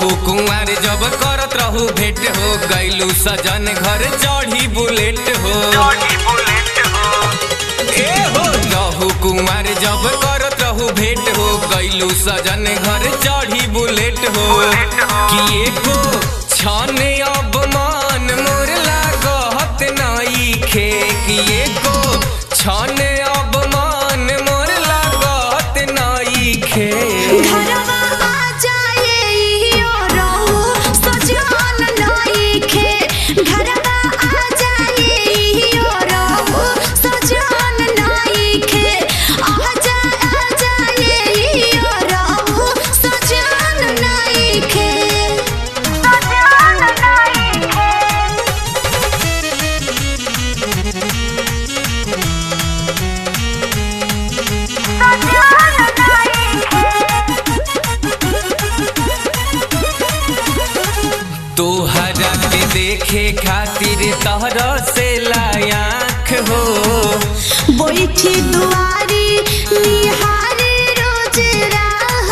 रहू कुंवर जब करत रहू भेंट हो गैलू सजन घर चढ़ी बुलेट हो ए हो रहू कुंवर जब करत रहू भेंट हो गैलू सजन घर चढ़ी बुलेट हो कि एको छाने अब मान मोर लागत नाई खे कि एको छाने अब मान मोर लागत नाई खे घरवा आ जाए इहो रहू सजन नइखे घरवा आ जाए इहो रहू सजन नइखे आ जा आ जाए इहो रहू सजन नइखे सजन नइखे तोहरा के देखे खातिर तहरा से लायाख हो बैठी दुआरी निहारी रोज राह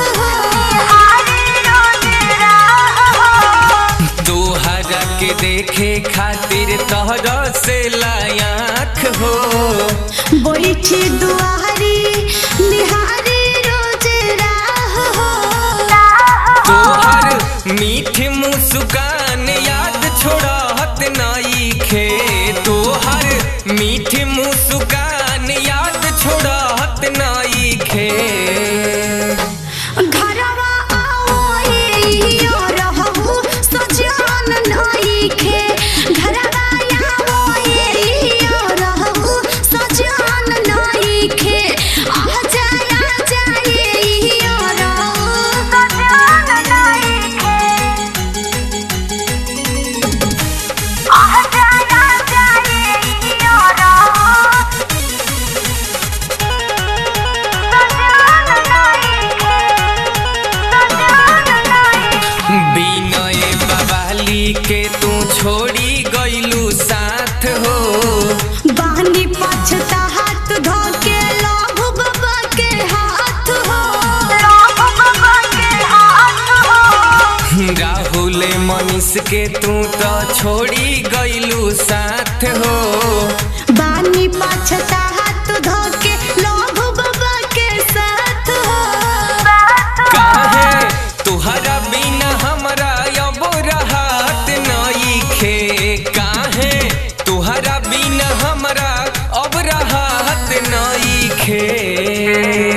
तोहरा के देखे खातिर तहरा से लायाख हो बैठी दुआरी निहारी रोज राह तोहर मीठ मुस्कान याद छोड़त नाई खे तोहर मीठ मुस्कान याद छोड़त नाई खे घरवा आओ इहो रहू सजन नइखे घरवा आओ इहो रहू सजन नइखे आ जाए आ जाए इहो रहू सजन नइखे आ जाए आ जाए इहो रहू बिनय बवाली के तू छोड़ी गईलू साथ हो बानी पछता हाथ धो के लाभु बाबा के हाथ हो लाभु बाबा के हाथ हो राहुल मनीष के तू तो छोड़ी गईलू साथ हो बानी पछता हाथ धो के लाभु बाबा के साथ हो काहे तुहरा बिना हमरा अब रहत नई खे काहे तुहरा बिना हमरा अब रहत नई खे